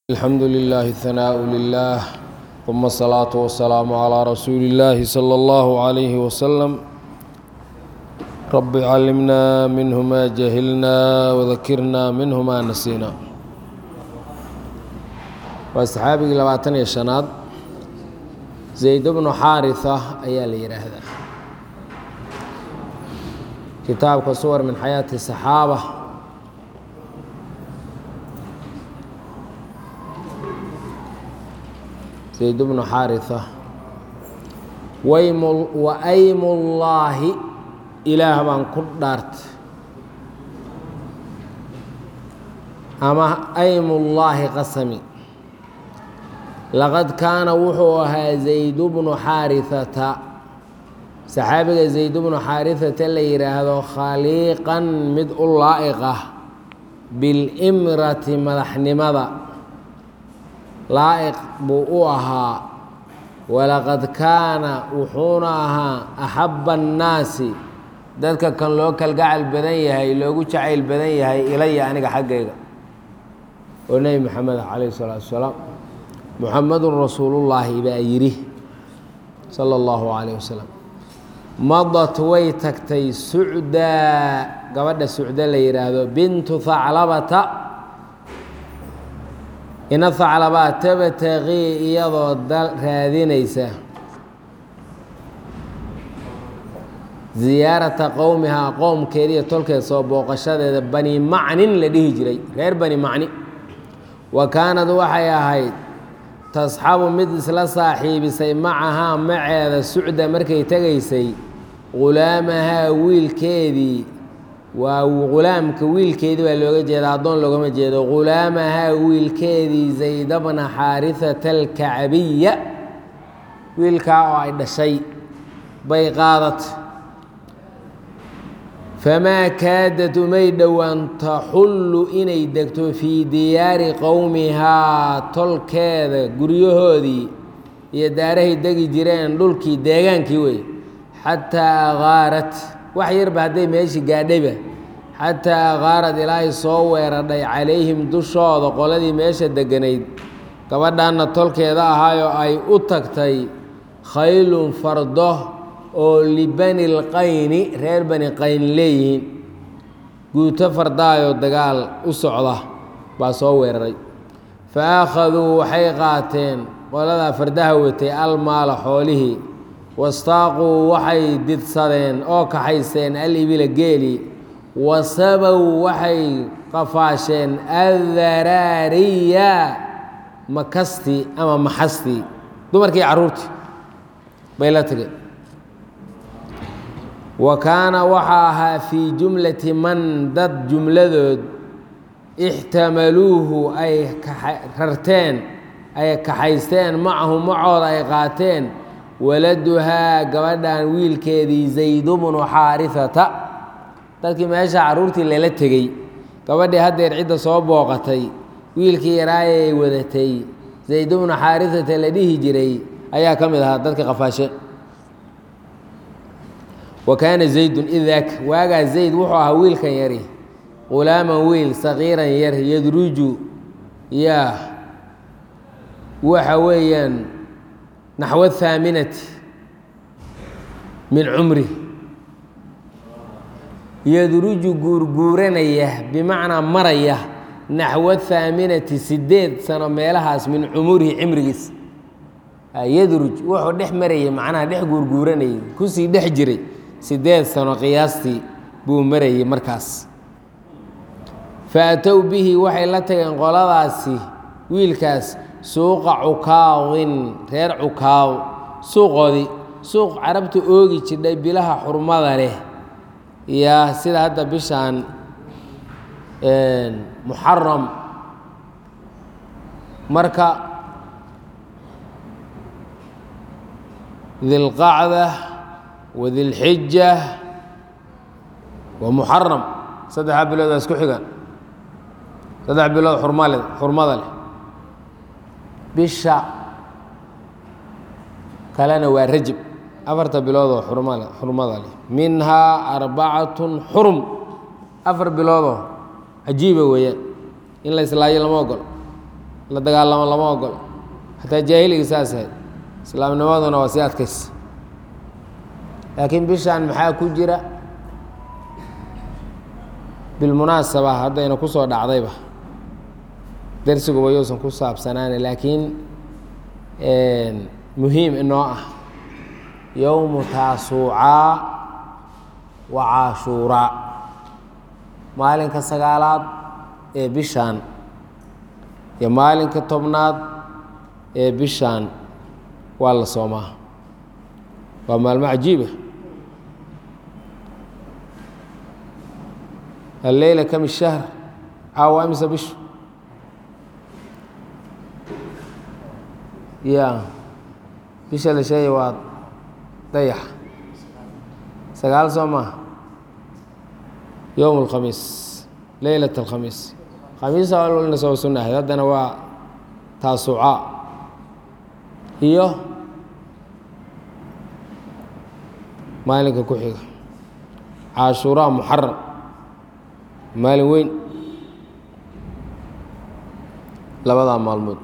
الحمد لله الثناء لله ثم الصلاة والسلام على رسول الله صلى الله عليه وسلم رب علمنا منه ما جهلنا وذكرنا منه ما نسينا وأصحابي لباتن يا شناد زيد بن حارثة أيا ليرهذا كتاب صور من حياة الصحابة zayd bnu xaariثa wa aymullaahi ilaah baan ku dhaartay ama aymullaahi qasami laqad kaana wuxuu ahaa zayd bnu xaariثata saxaabiga zayd bnu xaariثata la yidhaahdo khaliiqan mid u laa'iq ah biاlimrati madaxnimada laa'iq buu u ahaa walaqad kaana wuxuuna ahaa axabba annaasi dadka kan loo kalgacal badan yahay loogu jacayl badan yahay ilaya aniga xaggayga oo nebi moxamed calayhi salaatu wasalaam muxamedun rasuulullaahi baa yidhi sala allahu calayh wasalam madat way tagtay sucdaa gabadha sucda la yidhaahdo bintu haclabata ina haclabaa tabtaqii iyadoo dal raadinaysa ziyaarata qowmihaa qowmkeediiyo tolkeed soo booqashadeeda bani macnin la dhihi jiray reer bani macni wa kaanad waxay ahayd tasxabu mid isla saaxiibisay macahaa maceeda sucda markay tegaysay ghulaamahaa wiilkeedii waa ghulaamka wiilkeedii baa looga jeeda addoon loogama jeedo ghulaamahaa wiilkeedii zayd bna xaarihata alkacbiya wiilkaa oo ay dhashay bay qaadat famaa kaadad umay dhowaan taxullu inay degto fii diyaari qowmihaa tolkeeda guryahoodii iyo daarahay degi jireen dhulkii deegaankii wey xataa qaarat wax yarba hadday meeshii gaadhayba xataa qaarad ilaahay soo weeradhay calayhim dushooda qoladii meesha degganayd gabadhanna tolkeeda ahaayoo ay u tagtay khaylun fardo oo libani lqayni reer bani qayn leeyihiin guuto fardaayoo dagaal u socda baa soo weeraray fa akhaduu waxay qaateen qoladaa fardaha watay almaala xoolihii wastaaquu waxay didsadeen oo kaxaysteen alibila geeli wasabow waxay qafaasheen addaraariya makastii ama maxastii dumarkii carruurtii bay la tageen wa kaana waxaa ahaa fii jumlati man dad jumladood ixtamaluuhu ay rarteen ay kaxaysteen macahu macooda ay qaateen waladuhaa gabadhan wiilkeedii zaydu bnu xaarihata dadkii meesha carruurtii lala tegey gabadhii haddeer cidda soo booqatay wiilkii yaraayay wadatay zayd bnu xaarihata la dhihi jiray ayaa ka mid ahaa dadka qafaashe wa kaana zaydun idaak waagaa zayd wuxuu ahaa wiilkan yari qulaaman wiil saqiiran yar yadruju yaa waxa weeyaan naxw ahaaminati min cumri yadruju guurguuranaya bimacnaa maraya naxwa ahaaminati sideed sano meelahaas min cumurihi cimrigiis yadruj wuxuu dhex marayay macnaha dhex guurguuranayay kusii dhex jiray sideed sano qiyaastii buu marayay markaas fa atow bihi waxay la tageen qoladaasi wiilkaas suuqa cukaawin reer cukaaw suuqoodii suuq carabta oogi jidhay bilaha xurmada leh yaa sida hadda bishaan muxaram marka dilqacda wa dilxija wa muxaram saddexdaa bilood waa isku xigaan saddex bilood xurmale xurmada leh bisha kalena waa rajab afarta biloodoo xurmale xurmada leh minhaa arbacatun xurum afar biloodoo cajiiba weeyaan in la islaayo lama ogolo la dagaalamo lama ogolo xataa jaahiliga saas ahayd islaamnimaduna waa sii adkaysa laakiin bishaan maxaa ku jira bilmunaasaba haddayna ku soo dhacdayba darsiguma yousan ku saabsanaana laakiin muhiim inoo ah yowmu taasuucaa wa caashuuraa maalinka sagaalaad ee bishaan iyo maalinka tobnaad ee bishaan waa la soomaa waa maalmo cajiiba alleyla kam shahr caawa imisa bishu ya bisha la sheegay waa dayax sagaal soo maaha yowm اlkhamiis leylat اlkhamiis khamiisa alna soo sunnahay haddana waa taasuca iyo maalinka ku xiga caashuuraa muxaram maalin weyn labadaa maalmood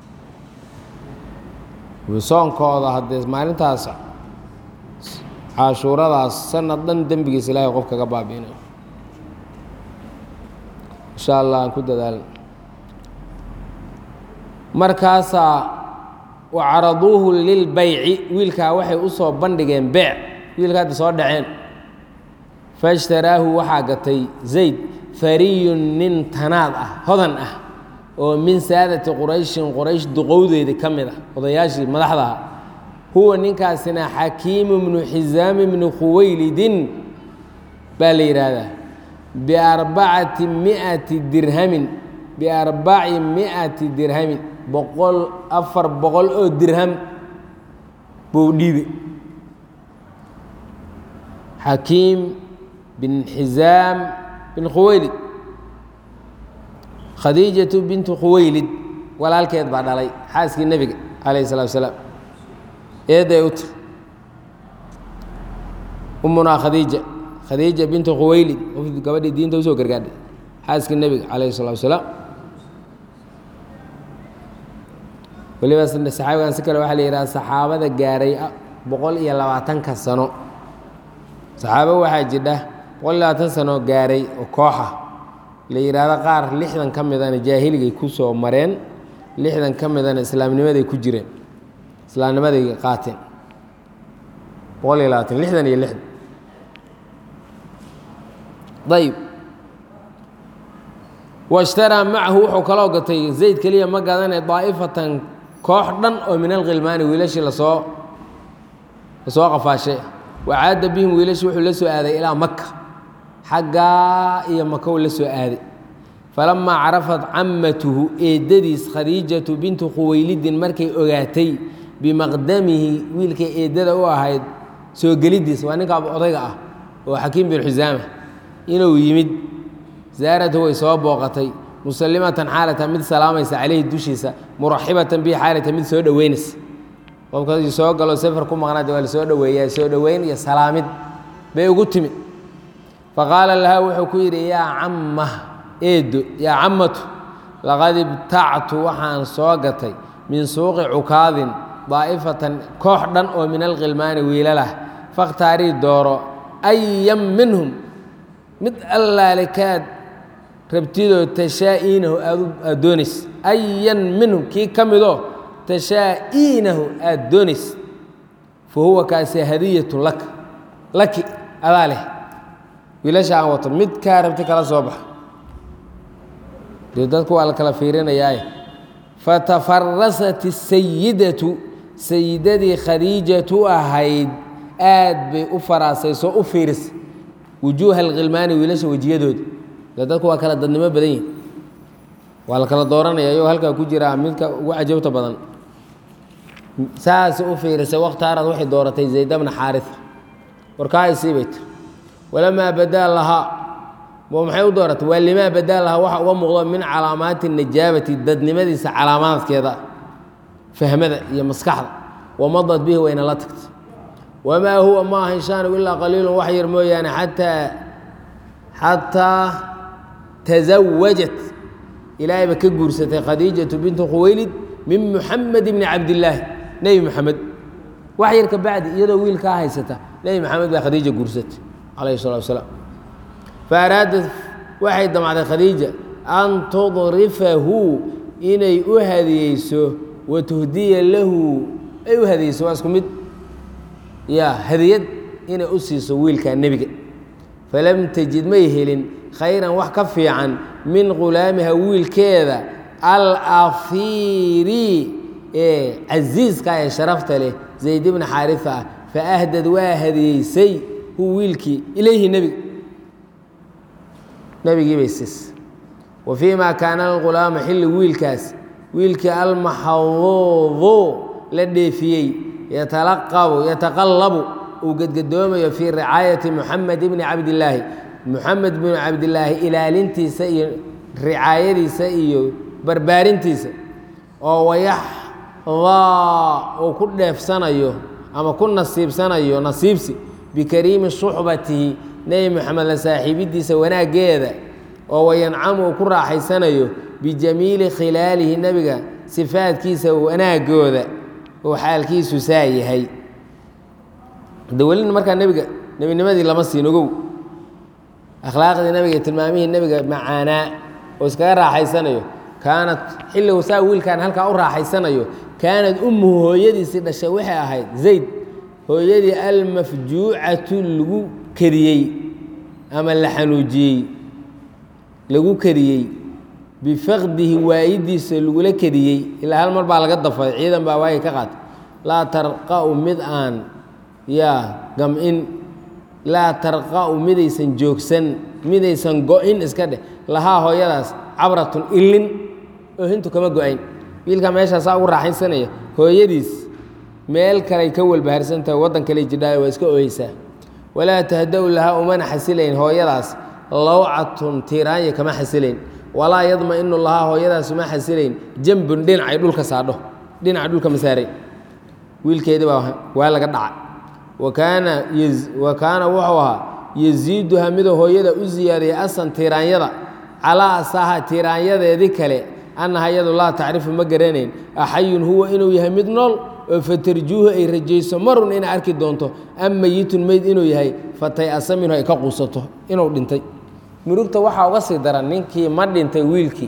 soonkooda haddee maalintaas caashuuradaas sanad dhan dembigiisa ilaahay qof kaga baabiinayo insha allah aan ku dadaalna markaasaa wacaraduuhu lilbayci wiilkaa waxay u soo bandhigeen beec wiilka hadda soo dhaceen faishtaraahu waxaa gatay zayd fariyun nin tanaad ah hodan ah oo min saadati qurayshin quraysh duqowdeeda ka mid ah odayaashii madaxdaha huwa ninkaasina xakiimu bnu xisaami bni khuwaylidin baa la yidhaahdaa biarbacati miati dirhamin biarbaci miati dirhamin boqol afar boqol oo dirham buu dhiibe xakiim bin xisaam bin khuwaylid khadiijatu bintu khuwaylid walaalkeed baa dhalay xaaskii nebiga calayh salatu asalaam eeday u tir ummunaa khadiija khadiija bintu khuwaylid gabadhii diinta usoo gargaadhay xaaskii nebiga calayhi salatu wasalaam weliba saxaabigan si kale waxaa la yidhaha saxaabada gaaray boqol iyo labaatanka sano saxaabo waxaa jidha boqol iyo labaatan sano gaaray oo kooxa la yidhaahdo qaar lixdan ka midana jaahiligay ku soo mareen lixdan ka midana islaamnimaday ku jireen islaamnimaday qaateen boqol iyo labaatan lixdan iyo lixdan ayb washtaraa macahu wuxuu kaloo gatay zayd keliya ma gadanay daa'ifatan koox dhan oo min alkhilmaani wiilashii lasoo lasoo qafaashay wacaada bihim wiilashii wuxuu la soo aaday ilaa maka xaggaa iyo makow la soo aaday falamaa carafat cammatuhu eeddadiis khadiijatu bintu khuwaylidin markay ogaatay bimaqdamihi wiilkay eeddada u ahayd soo geliddiis waa ninka odayga ah oo xakiim bin xusaama inuu yimid zaaratu way soo booqatay musallimatan xaalata mid salaamaysa caleyhi dushiisa muraxibatan bihi xaalata mid soo dhoweynaysa qofka soo galo safar ku maqnaade waa la soo dhoweeyaa soo dhoweyn iyo salaamid bay ugu timid faqaala laha wuxuu ku yidhi yaa camma eedo yaa cammatu laqad ibtactu waxaan soo gatay min suuqi cukaadin daa'ifatan koox dhan oo min alkhilmaani wiilalah fakhtaarii dooro ayan minhum mid allaale kaad rabtidoo tashaa'iinahu aad doonays ayan minhum kii ka midoo tashaa'iinahu aad doonays fa huwa kaasi hadiyatu laka laki adaa leh wiilasha aan wato mid kaa rabti kala soo baxa dee dadku waa la kala fiirinayaaye fatafarasat isayidatu sayidadii khadiijatu ahayd aad bay u faraasayso u fiirisay wujuuha alkhilmaani wiilasha wejiyadooda dee dadku waa kala dadnimo badan yihin waa la kala dooranaya ayagoo halkaa ku jiraa midka ugu cajabta badan saasay u fiirisay wakhtaarad waxay dooratay zayd bna xaaria warkaasii bay tiri walamaa badaa lahaa maxay u dooratay waa limaa badaa lahaa waxa uga muuqdo min calaamaati najaabati dadnimadiisa calaamaadkeeda fahmada iyo maskaxda wamadad bihi wayna la tagtay wamaa huwa ma aha inshaanu ilaa qaliilun wax yar mooyaane ataa xataa tasawajat ilaahayba ka guursatay khadiijatu bintu khuwaylid min muxamed bni cabdillaahi nebi moxamed wax yar ka bacdi iyadoo wiilkaa haysata nebi moxamed baa khadiija guursatay calayhi salatu wasalaam fa araadad waxay damacday khadiija an tudrifahu inay u hadiyeyso wa tuhdiya lahu ay u hadiyeyso waa isku mid ya hadiyad inay u siiso wiilkaa nebiga falam tajid may helin khayran wax ka fiican min khulaamiha wiilkeeda alafiiri ee casiiska ee sharafta leh zayd bna xaarifa ah faahdad waa hadiyeysay hu wiilkii ilayhi nebiga nebigii bay siisay wa fii ma kaana alghulaama xilli wiilkaas wiilkii almaxduudu la dheefiyey yatalaqabu yataqallabu uu gedgadoomayo fii ricaayati muxamed bni cabdillaahi muxamed binu cabdillaahi ilaalintiisa iyo ricaayadiisa iyo barbaarintiisa oo wayaxdaa uu ku dheefsanayo ama ku nasiibsanayo nasiibsi bikariimi suxbatihi nebi moxamed la saaxiibidiisa wanaaggeeda oo wayancamu uu ku raaxaysanayo bijamiili khilaalihi nebiga sifaadkiisa wanaagooda oo xaalkiisu saa yahay de welina markaa nebiga nebinimadii lama siin ogow akhlaaqdii nebiga iyo tilmaamihii nebiga macaanaa oo iskaga raaxaysanayo kaanad xilligu saa wiilkan halkaa u raaxaysanayo kaanad ummuhu hooyadiisii dhashay waxay ahayd zayd hooyadii almafjuucatu lagu kadiyey ama la xanuujiyey lagu kadiyey bifaqdihi waayidiisa lagula kadiyey ilaa hal mar baa laga dafay ciidan baa waagi ka qaatay laa tarqa'u mid aan yaa gam-in laa tarqa'u midaysan joogsan midaysan go-in iska dheh lahaa hooyadaas cabratun ilin oohintu kama go-ayn wiilkaa meeshaasaa ugu raaxaysanaya hooyadiis meel kaley ka walbaharsantahay waddan kale jidhaayo waa iska ooyeysaa walaa tahda-u lahaa umana xasilayn hooyadaas lawcatun tiiraanya kama xasilayn walaa yadma-inu lahaa hooyadaas uma xasilayn jambun dhinacay dhulka saadho dhinaca dhulka ma saaray wiilkeedii baa waa laga dhaca wakaana wa kaana wuxuu ahaa yasiiduha miduu hooyada u siyaadiyay asan tiiraanyada calaa asaha tiiraanyadeedii kale annaha iyadu laa tacrifu ma garanayn axayun huwa inuu yahay mid nool oo fatarjuuhu ay rajayso marun inay arki doonto am meyitun meyd inuu yahay fatay asa minhu ay ka quusato inuu dhintay murugta waxaa uga sii daran ninkii ma dhintay wiilkii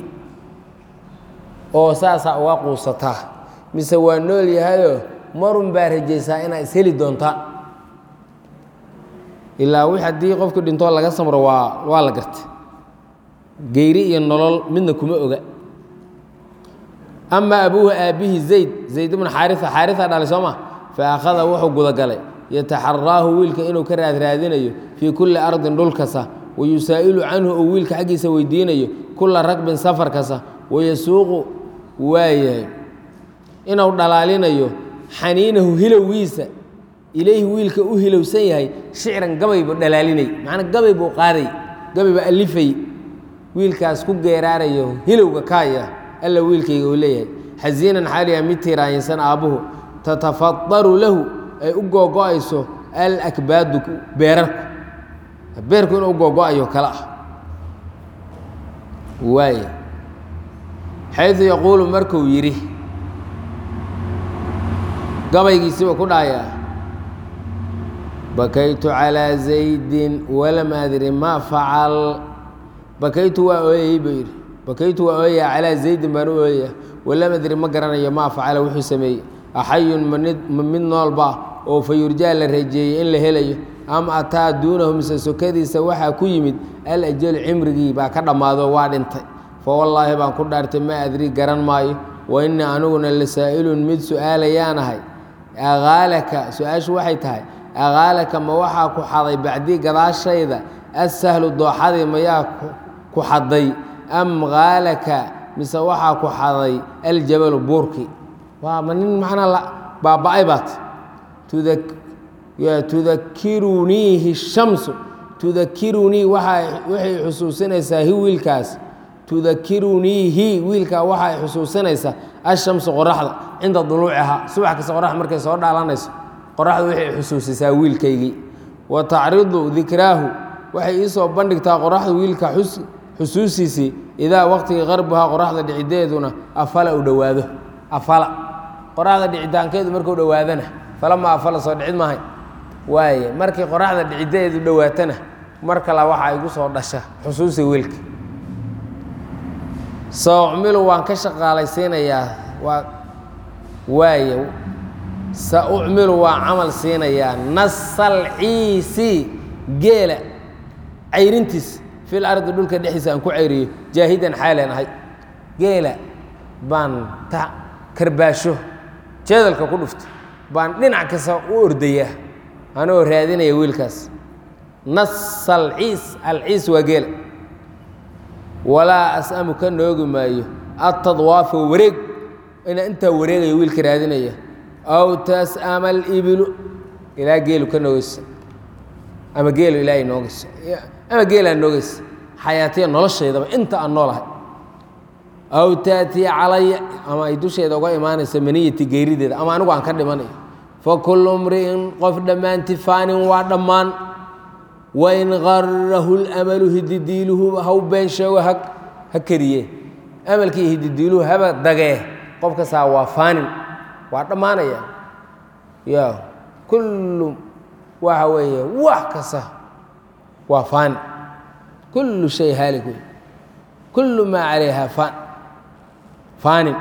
oo saasaa uga quusataa mise waa nool yahayoo marun baa rajaysaa inaa isheli doontaa ilaa wix haddii qofku dhintoo laga samro waa waa la gartay geyri iyo nolol midna kuma oga ama abuuhu aabihi zayd zayd bnu xaaria xaaria dhalay soo ma fa akhada wuxuu gudagalay yataxaraahu wiilka inuu ka raadraadinayo fii kulli ardin dhul kasta wayusaa'ilu canhu uu wiilka xaggiisa weydiinayo kula ragbin safar kasta wayasuuqu waayahay inuu dhalaalinayo xaniinahu hilowgiisa ilayhi wiilka u hilowsan yahay shicran gabay buu dhalaalinay macnaa gabay buu qaaday gabay buu alifay wiilkaas ku geeraarayo hilowga kaaya alla wiilkayga uu leeyahay xasiinan xaaliya mid tiiraayinsan aabbuhu tatafadaru lahu ay u googo-ayso alakbaadu beerarku beerku inuu googo-ayo kale ah waay xaydu yaquulu markuu yidhi gabaygiisiiba ku dhahayaa bakaytu calىa zaydin walam adri ma facal bakaytu waa ooyayey buu yidhi bakaytu waa ooyaya calaa zaydin baan u ooyaya walam adri ma garanayo maa facala wuxuu sameeyey axayun manid ma mid noolba oo fa yurjaa la rajeeyey in la helayo am ataa duunahu mise sokadiisa waxaa ku yimid alajalu cimrigii baa ka dhammaado waa dhintay fa wallaahi baan ku dhaartay ma adri garan maayo wa innii aniguna la saa'ilun mid su-aalayaanahay aqaalaka su-aashu waxay tahay aqaalaka ma waxaa ku xaday bacdii gadaashayda assahlu dooxadii mayaa ku xaday am qaalaka mise waxaa ku xaday aljabalu buurkii waa ma nin macnaa baaba-ay baat tudakiruniihi shamsu tudakirunii waxay xusuusinaysaa hi wiilkaas tudakiruniihi wiilkaa waxay xusuusinaysaa ashamsu qoraxda cinda duluucihaa subax kasta qoraxda markay soo dhaalanayso qoraxdu waxay xusuusisaa wiilkaygii wa tacridu dikraahu waxay iisoo bandhigtaa qoraxdu wiilka xusuustiisii idaa waqtigii qarbuhaa qoraxda dhicideeduna afala u dhowaado afala qoraxda dhicitaankeedu markuu dhowaadana falama afala soo dhicid maahay waaye markii qoraxda dhicideedu dhowaatana mar kale waxaa igu soo dhasha xusuusta wiilka saucmilu waan ka shaqaalaysiinayaa waa waaye sa ucmilu waan camal siinayaa nasal ciisi geela cayrintiis fil ardi dhulka dhexdiisa aan ku cayriyo jaahidan xaalan ahay geela baan ta karbaasho jeedalka ku dhufto baan dhinac kasta u ordayaa anigoo raadinaya wiilkaas nas alciis alciis waa geela walaa as'amu ka noogi maayo atadwaafa wareeg inaa intaa wareegaya wiilka raadinaya aw tas'ama alibilu ilaa geelu ka noogeysa ama geelu ilaa ay noogeyso ama geelaa noogeysa xayaatiya noloshaydaba inta aan noolahay aw taatiya calaya ama ay dusheeda uga imaanayso maniyati geyrideeda ama anigu aan ka dhimanayo fa kullu mri'in qof dhammaanti faanin waa dhammaan wain garahu lamalu hididiiluhu haw been sheego ha ha keriye amalkii hididiiluhu haba dagee qof kastaa waa faanin waa dhammaanaya ya kullu waxa weeye wax kasta waa faanin kullu shay haalik wey kullu maa calayha faan faanin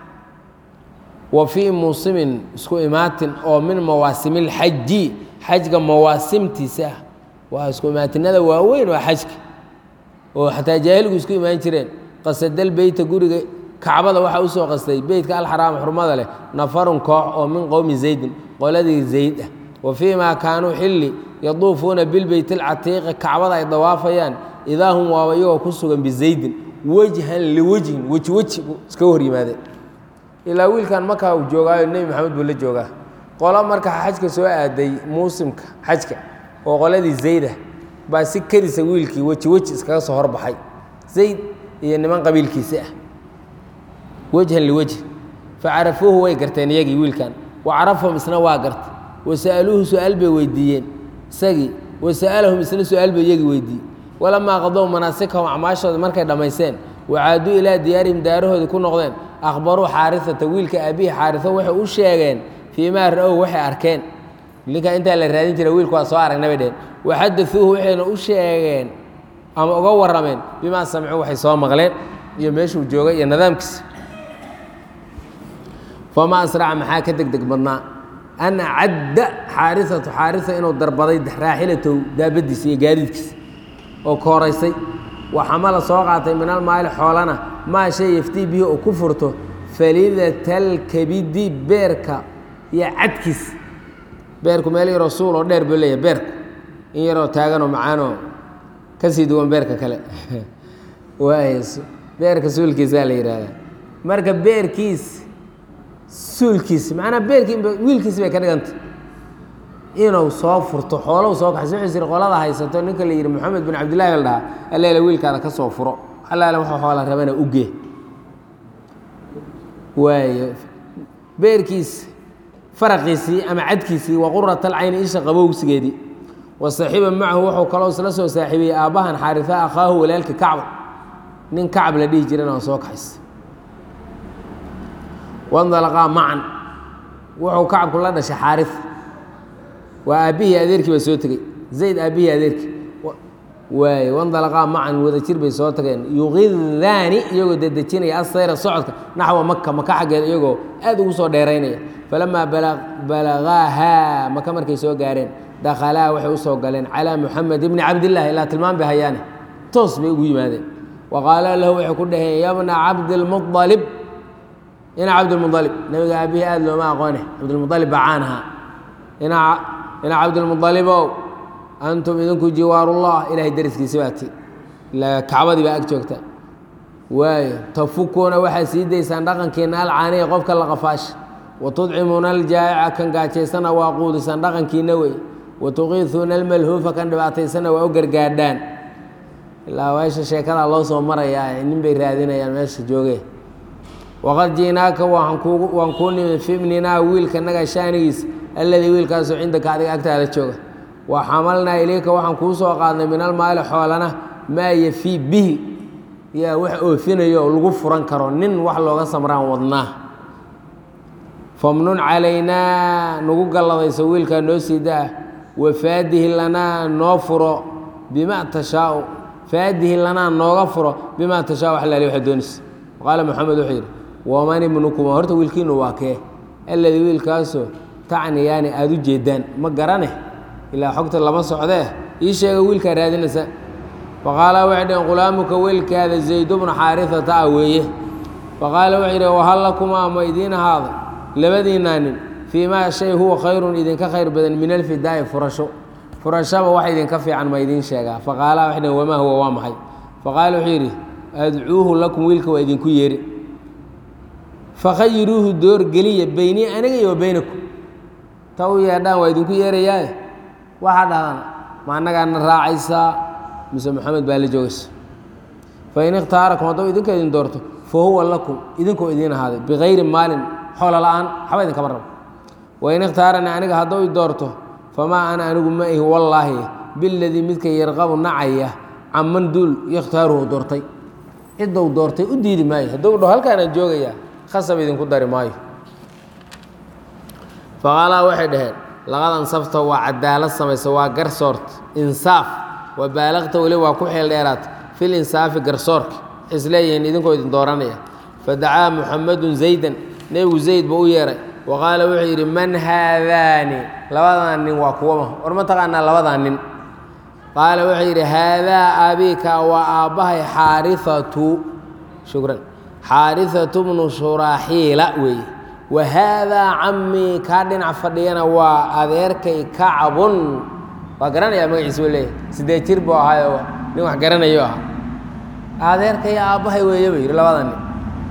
wa fii muusimin isku imaatin oo min mawaasimi اlxaji xajga mawaasimtiisa ah waa isku imaatinada waaweyn waa xajka oo xataa jaahiligu isku imaan jireen qasadal beyta guriga kacbada waxaa usoo qastay beytka alxaraam xurmada leh nafarun koox oo min qowmi zaydin qoladii zayd ah wa fii maa kaanuu xilli yaduufuuna bilbeyt alcatiiqi kacbada ay dawaafayaan idaa hum waaba iyagoo ku sugan bizaydin wejhan liwejhin weji weji iskaga hor yimaadeen ilaa wiilkan markaa uu joogaayo nebi maxamed buu la joogaa qolo marka xajka soo aaday muusimka xajka oo qoladii zayda baa si karisa wiilkii weji weji iskaga soo horbaxay zayd iyo niman qabiilkiisi ah wejhan liwejhi facarafuuhu way garteen iyagii wiilkan wa carafahum isna waa gartay wa sa'aluuhu su-aal bay weydiiyeen isagii wa sa'alahum isna su-aal bay iyagii weydiiyey walamaa qadow manaasikahum acmaashooda markay dhammaysteen wacaaduu ilaa diyaarihim daarahoodii ku noqdeen akhbaruu xaarisata wiilka aabihii xaarisa waxay u sheegeen fii maa ra-ow waxay arkeen ninkaa intaa la raadin jira wiilku waa soo aragna bay dheheen waxadauuhu waxayna u sheegeen ama uga warrameen bimaa samicuu waxay soo maqleen iyo meeshuu joogay iyo nidaamkiisa famaa asraca maxaa ka deg deg badnaa an cadda xaarisatu xaarisa inuu darbaday raaxilatow daabadiisa iyo gaadiidkiisa oo kooraysay wa xamala soo qaatay min almaali xoolana maa shay yaftii bihi oo ku furto falidatalkabidi beerka iyo cadkiis beerku meel yaroo suul oo dheer buu leeyahay beerku in yaroo taaganoo macaanoo ka sii duwan beerka kale waay beerka suulkiisaa la yidhaahdaa marka beerkiis suulkiis macnaa beerkii wiilkiis bay ka dhigantay inuu soo furto xoolow soo kaxayso wuxuu siri qolada haysato ninka la yidhi moxamed bin cabdillahi la dhahaa alleele wiilkaada ka soo furo allaale waxa xoola rabana ugee waayo beerkiis faraqiisii ama cadkiisii wa qurat alcayni isha qabowsigeedii wa saaxiiba macahu wuxuu kaloo isla soo saaxiibiyey aabbahan xaarisa akhaahu walaalka kacba nin kacab la dhihi jirana soo kaxaysa wandalaqaa macan wuxuu kacabku la dhashay xaaris waa aabbihii adeerkii baa soo tegey zayd aabbihii adeerkii waay wandalaqaa macan wada jir bay soo tageen yuqidaani iyagoo dedejinaya asayra socodka naxwa maka maka xaggeeda iyagoo aad ugu soo dheeraynaya falamaa balagaahaa maka markay soo gaareen dakhalaa waxay u soo galeen calaa muxamed ibni cabdillahi ilaa tilmaan bay hayaane toos bay ugu yimaadeen wa qaala lahu waxay ku dhaheen yabna cabdilmualib ina cabdilmualib nabiga aabihii aad looma aqoone cabdilmualib baa caan ahaa ina cabdilmualibow antum idinku jiwaarullah ilahay dariskiisi baa ti ilaa kacbadii baa ag joogta waayo tafukuuna waxaad sii daysaan dhaqankiina alcaaniya qofka la qafaasha wa tudcimuuna aljaa'ica kan gaajaysana waa quudisaan dhaqankiina wey wa tuqiisuuna almalhuufa kan dhibaataysana waa u gargaadhaan ilaa meesha sheekadaa loo soo marayaa nin bay raadinayaan meesha joogee waqad ji'naaka waan kuu nimid fi ibninaa wiilka naga shaanigiisa alladii wiilkaasoo cindaka adiga agtaada jooga wa xamalnaa ilayka waxaan kuu soo qaadnay min almaali xoolana maa yafii bihi yaa wax oofinayo oo lagu furan karo nin wax looga samraan wadnaa famnun calaynaa nagu galladayso wiilkaa noo sii daa wafaadihi lanaa noo furo bima tashaau faadihi lanaa nooga furo bimaa tashaau wax laali waxaad doonaysa qaala moxamed wuxuu yidhi waman ibnukuma horta wiilkiinu waa kee alladii wiilkaasoo tacniyaani aada u jeedaan ma garane ilaa xogta lama socdee ii sheega wiilkaa raadinaysa faqaala waxay dhaheen qulaamuka wiilkaada zaydu bnu xaarisata ah weeye faqaala wuxuu yidhi wahal lakumaa ma idiin ahaaday labadiinaa nin fii maa shay huwa khayrun idinka khayr badan min alfidaa'i furasho furashaba wax idinka fiican ma idiin sheegaa faqaala waxay dhaheen wamaa huwa waa maxay faqaala wuxuu yidhi adcuuhu lakum wiilka waa idinku yeeri fakhayiruuhu doorgeliya beynii aniga iyo wa beynakum ta u yeedhaan waa idinku yeerayaae waxaa dhahdaan ma annagaana raacaysaa mise moxamed baa la joogaysa fain ikhtaarakum hadduu idinka idin doorto fa huwa lakum idinkoo idiin ahaaday bikayri maalin xoola la-aan waxba idinkama rabo wain ikhtaaranii aniga hadduu i doorto famaa ana anigu ma ihi wallaahi biladii midka yarqabu nacaya caman duul yakhtaaruhu doortay ciddou doortay u diidi maayo hadduu dhaho halkaanaan joogayaa khasab idinku dari maayo faqaalaa waxay dhaheen laqad ansafta waa cadaalad samaysa waa garsoort insaaf wa baalaqta weli waa ku xeel dheeraata fil insaafi garsoorka isleeyihiin idinkoo idin dooranaya fadacaa muxamedun zaydan nebigu zayd buu u yeeray wa qaala wuxuu yidhi man haadaani labadan nin waa kuwama war ma taqaanaa labadan nin qaala wuxuu yidhi haadaa abiika waa aabbahay xaariatu shukran xaariatu bnu shuraaxiila weeye wa haadaa camii kaa dhinac fadhiyana waa adeerkay kacbun waa garanayaa magaciisa u leeyahy siddeed jir buu ahaayo nin wax garanayo ahaa adeerkay aabbahay weeye buu yidhi labada nin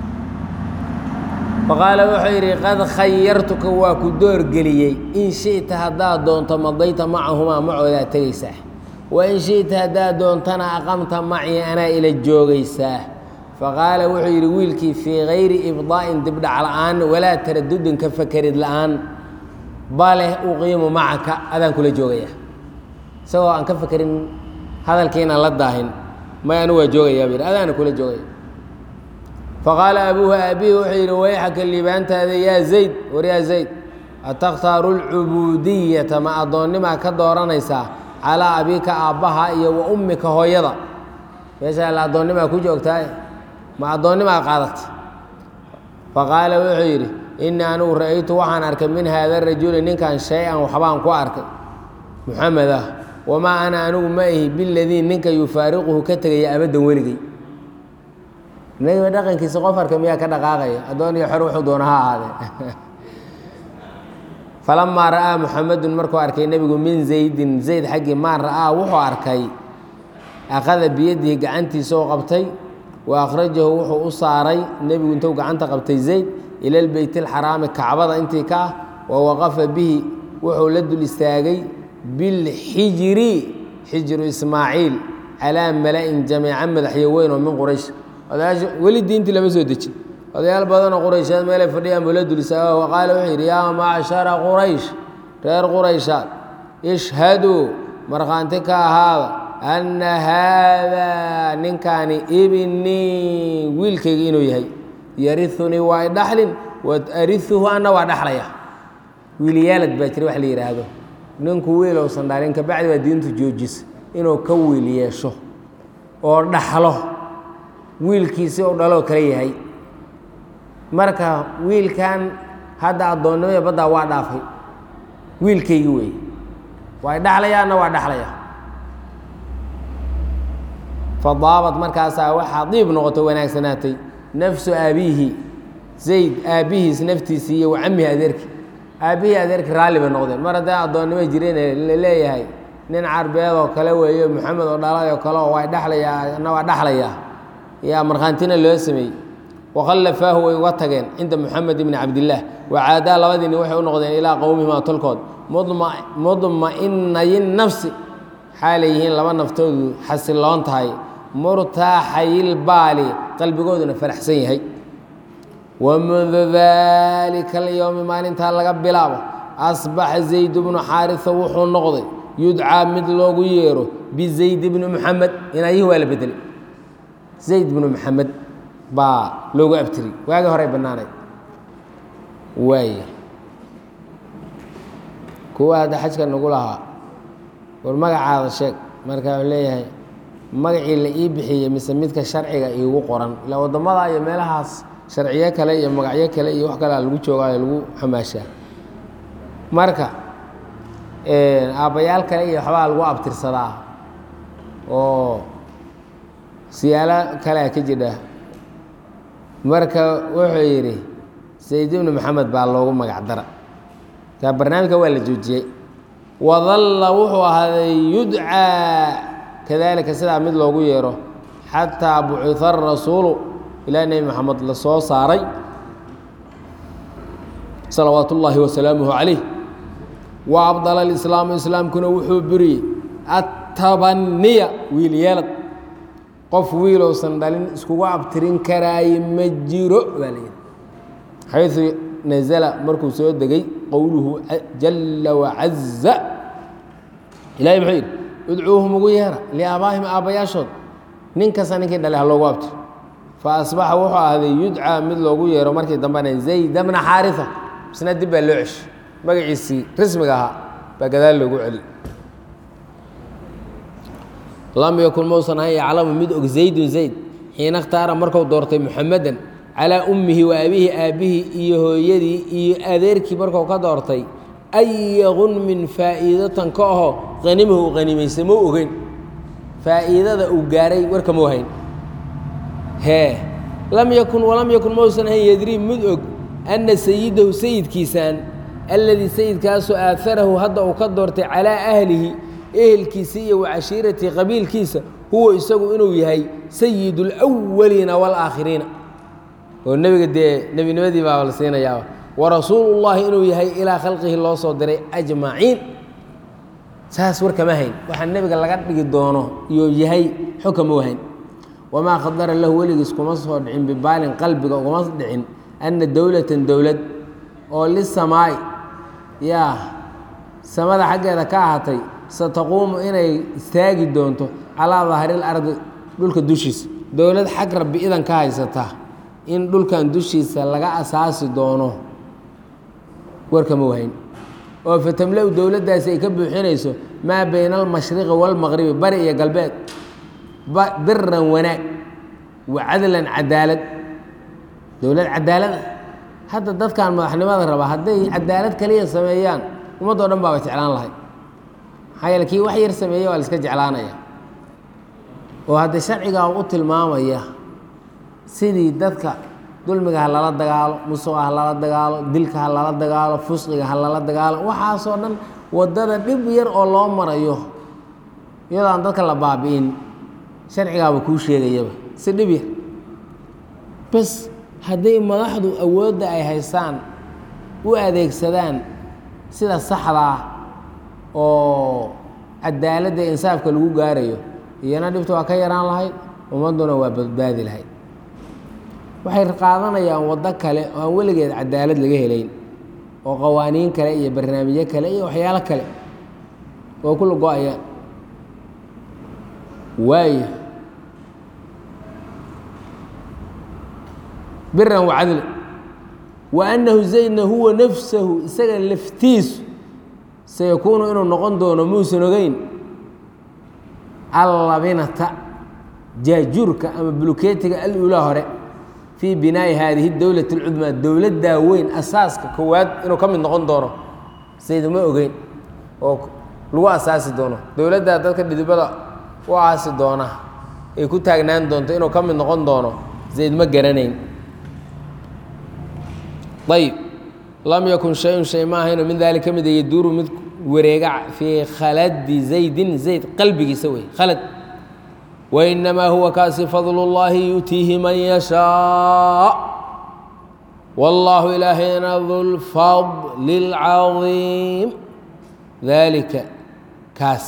faqaala wuxuu yidhi qad khayartuka waa ku doorgeliyey in shi'ta haddaad doonto madayta macahumaa macoodaa tegaysaa wa in shi'ta haddaad doontana aqamta macii anaa ila joogaysaa faqaala wuxuu yidhi wiilkii fii kayri ibdaa'in dibdhac la'aan walaa taradudin ka fakerid la'aan bale uqiimu macaka adaan kula joogaya isagoo aan ka fakerin hadalkiinaan la daahin may anigu waa joogayaa bu yidhi adaana kula joogaya faqaala abuuhu aabihi wuxuu yidhi wayxaka liibaantaada yaa zayd war yaa zayd atakhtaaru lcubuudiyata ma addoonnimaa ka dooranaysaa calaa abiika aabbaha iyo wa ummika hooyada meeshaa la addoonnimaa ku joogtaa ma addoonnimaa qaadatay faqaala wuxuu yidhi innii anigu ra'aytu waxaan arkay min haada rajuli ninkan shay-an waxbaan ku arkay muxamed ah wamaa ana anigu ma ihi biladii ninka yufaariquhu ka tegaya abaddan weligey nabiba dhaqankiisa qof arka miyaa ka dhaqaaqaya addoon iyo xor wuxuu doona ha ahaadee falamaa ra'aa muxamedun markuu arkay nebigu min zaydin zayd xaggii maa ra'aa wuxuu arkay akhada biyadihi gacantiisa oo qabtay wa akhrajahu wuxuu u saaray nebigu intuu gacanta qabtay zayd ila lbeyt alxaraami kacbada intii ka ah wa waqafa bihi wuxuu la dul istaagay bilxijiri xijru ismaaciil calaa mala'in jamiica madaxyo weyn oo min quraysh odayaasha weli diintii lama soo dejin odayaal badanoo quraysheed meelay fadhiyaan buu la dul istaaga wa qaala wuxuu yidhi yaa macshara quraysh reer qurayshaad ishhaduu markhaanti ka ahaada anna haadaa ninkaani ibnii wiilkayga inuu yahay yariunii waa idhaxlin wa ariuhu anna waa dhaxlaya wiilyaalad baa jira wax la yidhaahdo ninku wiilowsan dhalin kabacdi baa diintu joojisa inuu ka wiil yeesho oo dhaxlo wiilkiisi ou dhaloo kale yahay marka wiilkan hadda addoonnimada baddaa waa dhaafay wiilkaygi wey waa idhaxlayaana waa dhaxlaya fadaabad markaasaa waxaa diib noqoto wanaagsanaatay nafsu aabihi zayd aabbihiis naftiisii iyo wacamihi adeerki aabbihii adeerki raalli bay noqdeen mar hadday addoonnimo jireen la leeyahay nin carbeed oo kale weeyo maxamed oo dhalay oo kale oo waa dhaxlayaa na waa dhaxlayaa yaa markhaantina loo sameeyey wakhallafaahu way uga tageen cinda moxamed ibni cabdillaah wacaadaa labadiini waxay u noqdeen ilaa qowmihimaa tolkood mudma'inayin nafsi xaalay yihiin laba naftoodu xasiloon tahay murtaaxayilbaali qalbigooduna faraxsan yahay wamundu daalika alyowmi maalintaa laga bilaabo asbaxa zayd bnu xaarisa wuxuu noqday yudcaa mid loogu yeero bizayd bni muxamed inayihi waa la bedelay zayd bnu maxamed baa loogu abtiri waagii horey bannaanayd waay kuwa hadda xajka nagu lahaa war magacaada sheeg markaa u leeyahay magacii la ii bixiyey mise midka sharciga iigu qoran ilaa waddamada iyo meelahaas sharciyo kale iyo magacyo kale iyo wax kalea lagu joogaayo lagu xamaashaa marka aabbayaal kale iyo waxbaa lagu abtirsadaa oo siyaalo kalea ka jidha marka wuxuu yidhi sayd ibnu maxamed baa loogu magac dara kaa barnaamijka waa la joojiyey wadalla wuxuu ahaaday yudcaa kadalika sidaa mid loogu yeero xataa bucita arasuulu ilaa nebi maxamed la soo saaray salawaat ullaahi wasalaamuhu calayh wa abdala alislaamu islaamkuna wuxuu buriyey attabaniya wiil yeelad qof wiilousan dhalin iskugu abtirin karaaye ma jiro baa la yidhi xayثu nazla markuu soo degay qowluhu jala wacaza ilahay muxuu yidhi udcuuhum ugu yeera liaabaahim aabbayaashood nin kasta ninkii dhalay ha loogu abtiro faasbaxa wuxuu ahday yudcaa mid loogu yeero markii dambena zayd bna xaariثa isna dib baa loo ceshi magaciisii rasmiga ahaa baa gadaal loogu celi lam yakun mausan ahan yaclamu mid og zaydun zayd xiina اkhtaara marku doortay muxamedan calaa ummihi wa abihi aabbihii iyo hooyadii iyo adeerkii markuu ka doortay aya gunmin faa'iidatan ka aho qanimahu u qanimaysa mau ogeyn faa'iidada uu gaaray warka mau hayn hee lam yakun walam yakun mausan ahayn yadrii mid og anna sayidahu sayidkiisaan alladii sayidkaasoo aaharahu hadda uu ka doortay calaa ahlihi ehelkiisa iyo wa cashiiratii qabiilkiisa huwa isagu inuu yahay sayid اlأwaliina wاlaakhiriina oo nebiga dee nebinimadii baa la siinayaaba warasuulu llahi inuu yahay ilaa khalqihi loo soo diray ajmaciin saas war kama hayn waxaa nebiga laga dhigi doono iyo yahay xog kama wahayn wamaa khadara lahu weligiis kuma soo dhicin bibaalin qalbiga ugama dhicin anna dowlatan dowlad oo lisamaa'i yaa samada xaggeeda ka ahaatay sataquumu inay istaagi doonto calaa dahril ardi dhulka dushiisa dowlad xag rabbi idan ka haysata in dhulkan dushiisa laga asaasi doono warkama wahayn oo fatamla-u dowladdaasi ay ka buuxinayso maa bayna almashriqi waalmaqribi bari iyo galbeed biran wanaag wa cadlan cadaalad dowlad cadaalada hadda dadkan madaxnimada raba hadday cadaalad kaliya sameeyaan ummaddoo dhan baaba jeclaan lahay maxaa yeele kii wax yar sameeye waa la iska jeclaanaya oo hadda sharcigaa u tilmaamaya sidii dadka dulmiga ha lala dagaalo musuqa ha lala dagaalo dilka ha lala dagaalo fusqiga ha lala dagaalo waxaasoo dhan waddada dhib yar oo loo marayo iyadoo aan dadka la baabi'in sharcigaaba kuu sheegayaba si dhib yar bas hadday madaxdu awoodda ay haystaan u adeegsadaan sida saxdaa oo cadaaladda insaafka lagu gaarayo iyana dhibta waa ka yaraan lahayd ummadduna waa badbaadi lahayd waxay qaadanayaan waddo kale oo aan weligeed cadaalad laga helayn oo qawaaniin kale iyo barnaamijyo kale iyo waxyaalo kale oo kula go-ayaan waayo biran wacadli wa annahu zaydna huwa nafsahu isaga laftiisu sayakuunu inuu noqon doono muusan ogeyn allabinata jaajuurka ama bulukeetiga alulaa hore fii binaa'i haadihi dowlati اlcudmaa dowladdaa weyn asaaska koowaad inuu ka mid noqon doono sayd uma ogeyn oo lagu asaasi doono dowladdaa dadka dhidibada u aasi doona ay ku taagnaan doonto inuu ka mid noqon doono zayd ma garanayn ayb lam yakun shay-un shay ma ahayno min dalik ka mida yaduuru mid wareega fii khaladi zaydin zayd qalbigiisa wey khalad wainamaa huwa kaasi fadl اllahi yu'tiihi man yashaa wاllahu ilaahayna du lfadli اlcadiim dalika kaas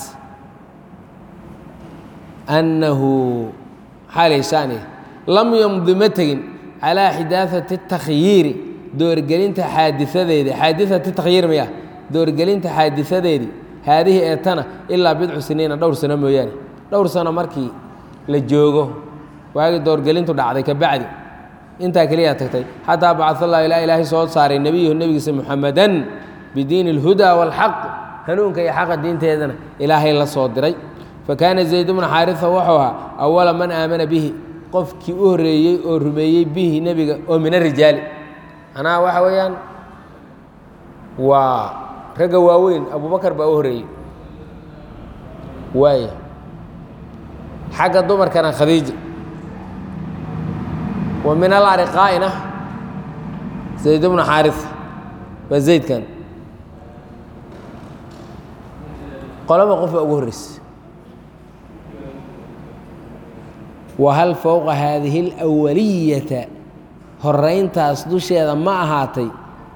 annahu xaalayshaani lam yamdi ma tegin calaa xidaaثati الtakhyiiri doorgelinta xaadiadeedi xaadiثati takhyiir maya doorgelinta xaadiثadeedii haadihi eetana ilaa bidcu siniina dhowr sano mooyaane dhowr sano markii la joogo waagii doorgelintu dhacday ka bacdi intaa keliyaa tagtay xataa bacaa allah ilaa ilaahay soo saaray nebiyahu nebigiisa muxamadan bidiini اlhudaa wاlxaq hanuunka iyo xaqa diinteedana ilaahay la soo diray fakaana zayd bnu xaarisa wuxuu ahaa awala man aamana bihi qofkii u horreeyey oo rumeeyey bihi nebiga oo min arijaali anaa waxa weeyaan waa ragga waaweyn abubakar baa u horreeyey waaya xagga dumarkana khadiija wa min alariqaa'ina zayd bnu xaarisa waa zaydkan qolaba qofa ugu horreysay wahal fowqa haadihi اlawaliyata horayntaas dusheeda ma ahaatay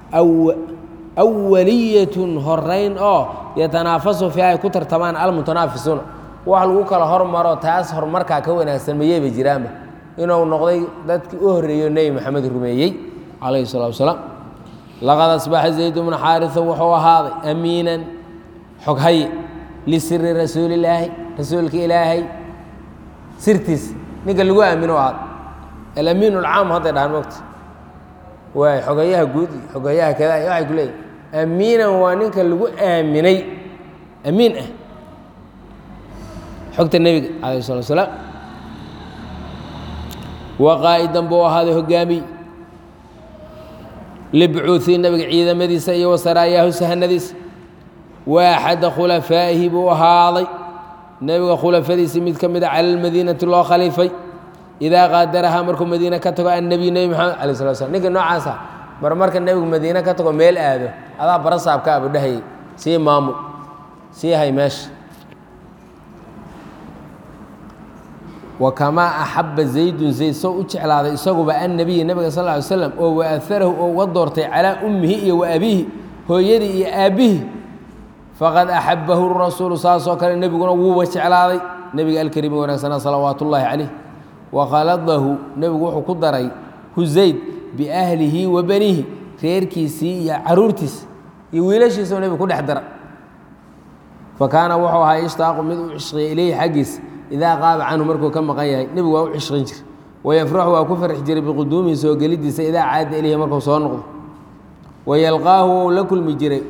awaliyatun horayn oo yatanaafasu fiiha ay ku tartamaan almutanaafisuuna wax lagu kala hormaro taas horumarkaa ka wanaagsan mayeyba jiraanba inuu noqday dadkii u horreeyo nebi maxamed rumeeyey calayhi الsalatu wasalaam laqad asbaxa zayd bnu xaarisa wuxuu ahaaday amiinan xoghaye lisiri rasuuli illaahi rasuulka ilaahay sirtiis ninka lagu aamino ahaad alamiin اlcaam hadday dhahaan mogta waay xogayaha guud iyo xogayaha kada waxay ku leeyihin amiinan waa ninka lagu aaminay amiin ah xogta nebiga calayh الslat slaam wa qaa'idan buu ahaaday hogaamiy libcuuثii nabiga ciidamadiisa iyo wasaraayaahu sahanadiisa wa axada khulafaa'ihi buu ahaaday nebiga khulafadiisii mid ka mida cala lmadiinati loo khaliifay idaa qaadarahaa markuu madiine ka tago annebiy nebi maxamed alay slat slam ninka noocaasa mar marka nebigu madiine ka tago meel aado adaa barasaabka abu dhahayay sii maamul sii hay meesha wa kamaa axaba zaydun zayd soo u jeclaaday isaguba annabiya nebiga sal ly slam oo waaharahu oo uga doortay calaa ummihi iyo wa abiihi hooyadii iyo aabbihi faqad axabahu rasuulu saasoo kale nebiguna wuuba jeclaaday nebiga alkariimi wanaagsanaa salawaat ullaahi calayh wakhaladahu nebigu wuxuu ku daray hu zayd biahlihi wa baniihi reerkiisii iyo caruurtiisa iyo wiilashiisao nebigu ku dhex dara fa kaana wuxuu ahaa ishtaaqu mid u cishqiya ileyhi xaggiisa idaa qaaba canhu markuu ka maqan yahay nebigu waa u cishqin jira wayafraxu waa ku farxi jiray biquduumihi soo gelidiisa idaa caada ilayhi markuu soo noqdo wayalqaahu wou la kulmi jiray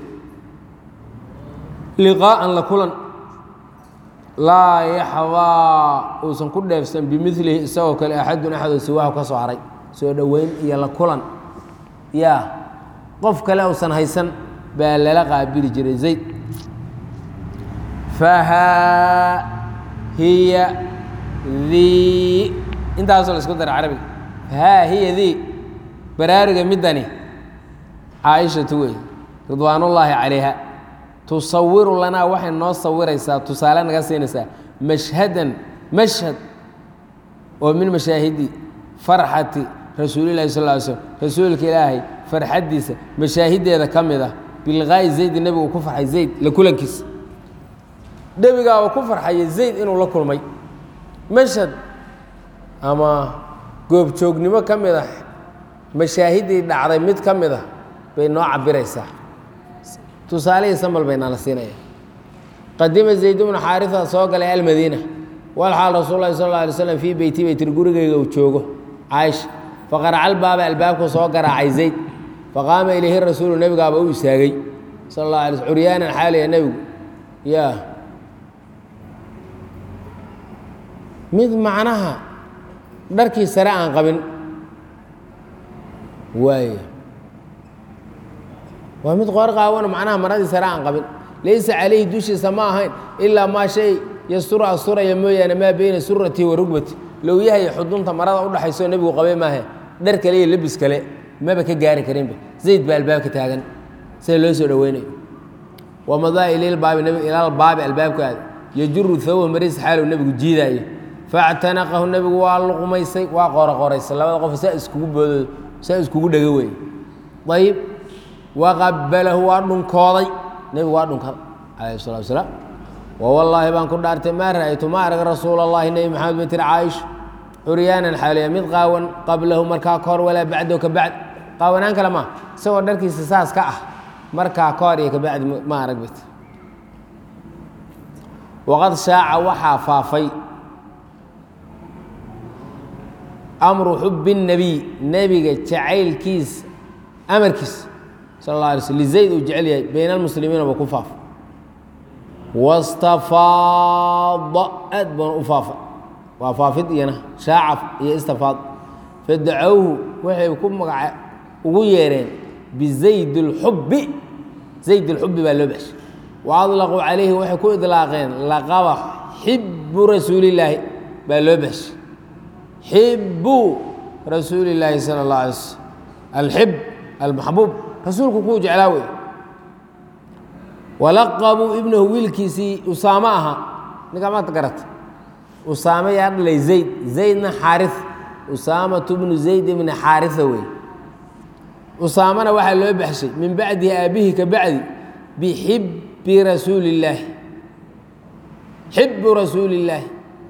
liqaa'an la kulan laa yaxdaa uusan ku dheefsan bimilihi isagoo kale axadun axadoo siwaahu ka soo haray soo dhoweyn iyo la kulan yaa qof kale uusan haysan baa lala qaabili jiray zayd fahaa hiya dii intaasoo la isku dara carabiga fahaa hiya dii baraaruga middani caaishatu wey ridwaanullaahi calayha tusawiru lanaa waxay noo sawiraysaa tusaale naga siinaysaa mashhadan mashhad oo min mashaahidi farxati rasuulilahi sal ly slm rasuulka ilaahay farxaddiisa mashaahideeda ka mid ah bilqaa'i zaydi nebigu uu ku farxay zayd la kulankiisa nebigaa uu ku farxaya zayd inuu la kulmay mashhad ama goobjoognimo ka mid ah mashaahiddii dhacday mid ka mid ah bay noo cabiraysaa tusaalihii sambal baynaa la siinaya qadima zayd bnu xaarisa soo galay almadiina walxaal rasuul lahi sal lla alay slam fii beyti bay tiri gurigayga uu joogo caaisha faqaraca albaaba albaabku soo garaacay zayd faqaama ilayhi rasuulu nebigaaba u istaagay sal la alay curyaanan xaaliya nebigu yaa mid macnaha dharkii sare aan qabin waay waa mid qoor qaawano macnaha maradii sare aan qabin laysa calayhi dushiisa ma ahayn ilaa maa shay yasturu asturaya mooyaane maa beyna suratii wa rugbati lowyahay xudunta marada udhaxayso nebigu qabay maahe dhar kale iyo lebis kale maba ka gaari karinba zayd baa albaabka taagan sida loo soo dhoweynayo wamadaa ililbaabi nbig ilaal baabi albaabka aada yajuru thawba maris xaalow nebigu jiidaayo factanaqahu nebigu waa luqmaysay waa qooroqoraysay labada qof saa iskugu boodo saa iskugu dhego wey ayib waqabalahu waa dhunkooday nebigu waa dhunkaday calayh salatu wasalaam wawallaahi baan ku dhaartay maa ra'aytu ma arag rasuula allahi nebi maxamed bay tiri caaisha curyaanan xaaliya mid qaawan qablahu markaa ka hor walaa bacdahu ka bacd qaawanaan kale maa isagoo dharkiisa saas ka ah markaa ka hor iyo ka bacdi ma arag bay tiri waqad shaaca waxaa faafay amru xubi الnabiy nebiga jacaylkiisa amarkiisa sal اla alay slm lizayd uu jecel yahay bayna almuslimiina ba ku faafa wastafaada aad baana u faafa waa faafid iyana shaacaf iyo istafaad fadacowhu waxay ku magaca ugu yeereen bizayd اlxubi zayd اlxubi baa loo baxshay wa adlaquu calayhi waxay ku idlaaqeen laqaba xibu rasuulillaahi baa loo baxshay xibu rasuuli illaahi sala اllah alay slm alxib almaxbuub rasuulku kuu jeclaa wey walaqabuu ibnahu wiilkiisii usaamo ahaa ninkaa maanta garata usaame yaa dhalay zayd zaydna xaari usaamatu bnu zayd ibni xaaria wey usaamana waxaa loo baxshay min bacdihi aabihi ka bacdi bixibbi rasuuli illaahi xibu rasuuli illaahi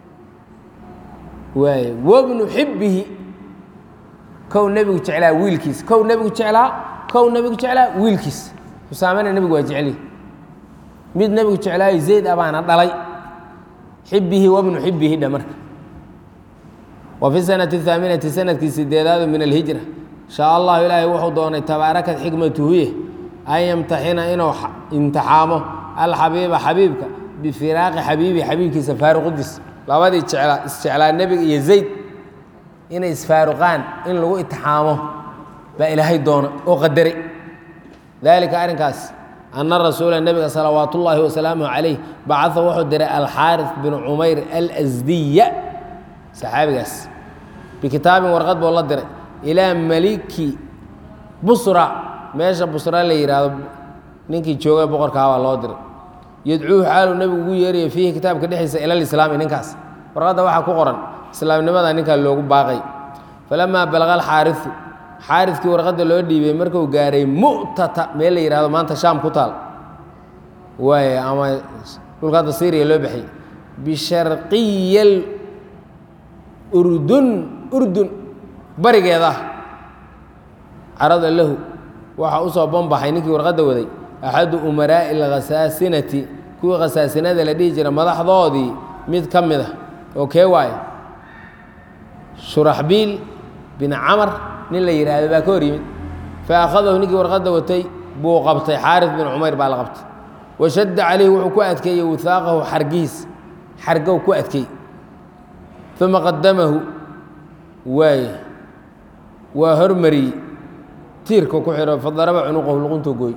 waay wabnu xibbihi kow nebigu jeclaa wiilkiis kow nebigu jeclaa kow nebigu jeclaa wiilkiis usaamena nebigu waa jecli mid nebigu jeclaayo zayd abaana dhalay xibihi wabnu xibihi dha marka wa fi sanati haaminati sanadkii sideedaadu min alhijra shaa allahu ilaahay wuxuu doonay tabaarakat xikmatuhuye an yamtaxina inuu imtixaamo alxabiiba xabiibka bifiraaqi xabiibi xabiibkiisa faaruqidiis labadii jeclaa isjeclaa nebiga iyo zayd inay isfaaruqaan in lagu itixaamo baa ilaahay doona oo qadaray dalika arrinkaas ana rasuula nebiga salawaat ullaahi wasalaamuhu calayh bacaa wuxuu diray alxaaris bin cumayr alsdiya saxaabigaas bikitaabin warqad buu la diray ilaa maliki busra meesha busra la yidhaahdo ninkii joogay boqorkaa baa loo diray yadcuuhu xaaluu nebigu ugu yeerayo fiihi kitaabka dhexdiisa ila lislaami ninkaas warqadda waxaa ku qoran islaamnimada ninkaa loogu baaqay falamaa balaqa alxaariu xaariskii warqadda loo dhiibay markuu gaaray mu'tata meel la yihahdo maanta shaam ku taal waay ama dhulka hadda syriya loo baxay bisharqiya urdun urdun barigeeda carada lahu waxaa usoo banbaxay ninkii warqadda waday axadu umaraa'i alkhasaasinati kuwii khasaasinada la dhihi jira madaxdoodii mid ka mid a oo kee waaye shuraxbiil bin camar nin la yidhaahdo baa ka hor yimid fa akhadahu ninkii warqadda watay buu qabtay xaaris bin cumayr baa la qabtay washadda calayhi wuxuu ku adkeeyey wihaaqahu xargihiis xargow ku adkeey uma qadamahu waaye waa hormariyey tiirka ku xidho fadaraba cunuqahu luquntuu gooy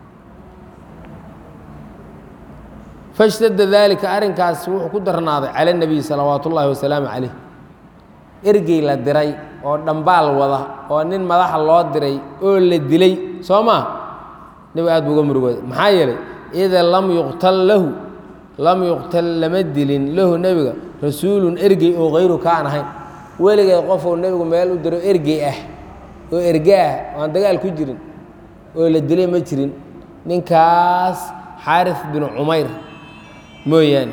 fashtadda daalika arrinkaas wuxuu ku darnaaday cala nebiy salawaat ullaahi wasalaamu calayh ergey la diray oo dhambaal wada oo nin madaxa loo diray oo la dilay soo maa nebigu aad buu uga murugooday maxaa yeelay ida lam yuqtal lahu lam yuqtal lama dilin lahu nebiga rasuulun ergey oo hayru ka aan ahayn weligeed qofuu nebigu meel u diro ergey ah oo erge ah oo aan dagaal ku jirin oo la dilay ma jirin ninkaas xaaris bin cumayr mooyaane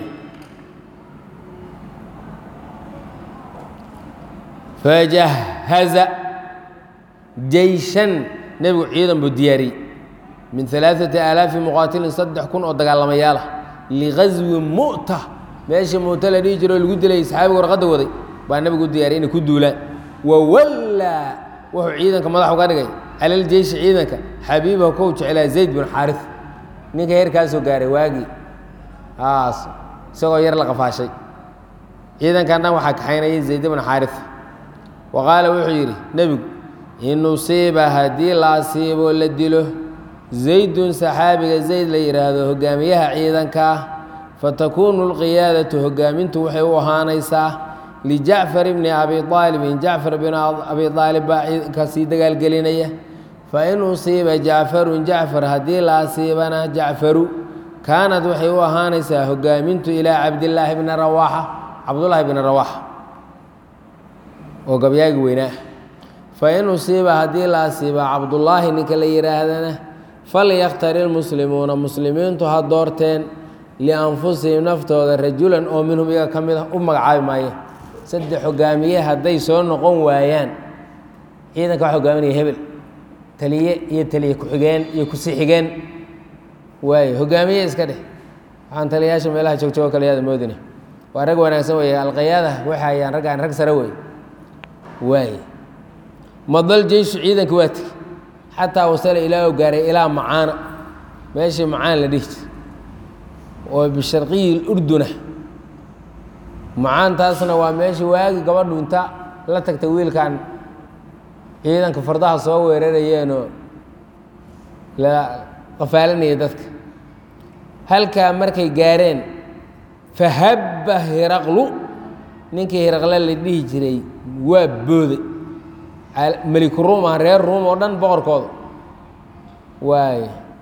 fajahaza jeyshan nebigu ciidan buu diyaariyey min alaaثati aalaafi muqaatilin saddex kun oo dagaalamayaal ah ligaswi mu'ta meesha mu'ta la dhihi jiro oo lagu dilay saxaabiga warqadda waday baa nebigu u diyaariyay inay ku duulaan wawallaa wuxuu ciidanka madax uga dhigay cala ljeyshi ciidanka xabiibahu kow jeclaa zayd bin xaari ninka heerkaasoo gaaray waagii aas isagoo yar la qafaashay ciidankan dhan waxaa kaxaynayay zayd bin xaari wa qaala wuxuu yidhi nebigu in usiiba haddii la asiiboo la dilo zaydun saxaabiga zayd la yidhaahdo hogaamiyaha ciidanka ah fatakuunu lqiyaadatu hogaamintu waxay u ahaanaysaa lijacfar bni abi aalibin jacfar bin abi aalib baa ciidanka sii dagaalgelinaya fain usiiba jacfarun jacfar haddii la asiibana jacfaru kaanad waxay u ahaanaysaa hogaamintu ilaa cabdillaahi bni rawaaxa cabdullaahi bni rawaaxa oo gabyaagi weynaa fain usiiba haddii la asiiba cabdullaahi ninka la yidhaahdana falyakhtari lmuslimuuna muslimiintu ha doorteen lianfusihim naftooda rajulan oo minhum iyaga ka mid a u magacaabi maaye saddex hogaamiye hadday soo noqon waayaan ciidanka waxa hogaaminaya hebel taliye iyo taliye ku-xigeen iyo kusi-xigeen waaye hogaamiye iska dheh waxaan taliyayaasha meelaha joogjoogo kaleyaada moodina waa rag wanaagsan weeye alqayaada waxayaan raggaan rag sare wey waay madal jeyshu ciidanka waa tegey xataa wasala ilaa u gaaray ilaa macaana meeshii macaan la dhihi jira oo bisharqiyi urduna macaantaasna waa meeshii waagi gabadhu inta la tagtay wiilkan ciidanka fardaha soo weerarayeenoo la qafaalanaya dadka halkaa markay gaareen fahabba hiraqlu ninkii hiraqle la dhihi jiray waa booday meliku ruum ah reer ruum oo dhan boqorkooda waay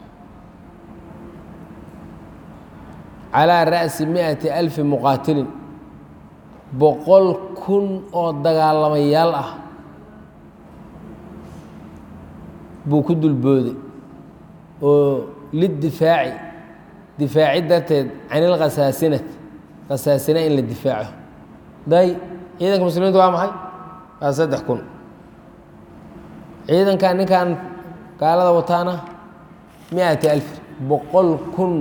calaa ra'si mi'ati alfi muqaatilin boqol kun oo dagaalamayaal ah buu ku dulbooday oo lidifaaci difaaci darteed can ilkhasaasinat khasaasina in la difaaco day ciidanka muslimiinta waa maxay waa saddex kun ciidankan ninkan gaalada wataana miati alfi boqol kun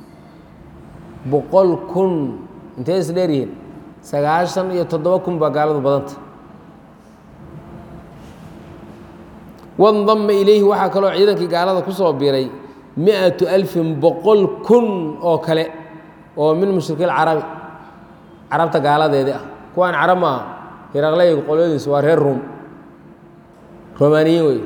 boqol kun intay is dheer yihiin sagaashan iyo toddoba kun baa gaaladu badanta wandama ilayhi waxaa kaloo ciidankii gaalada ku soo biray miatu alfin boqol kun oo kale oo min mushrikiin carabi carabta gaaladeedii ah kuwaan carab maaha hiraqley qolyadiisu waa reer ruum romaaniyiin wey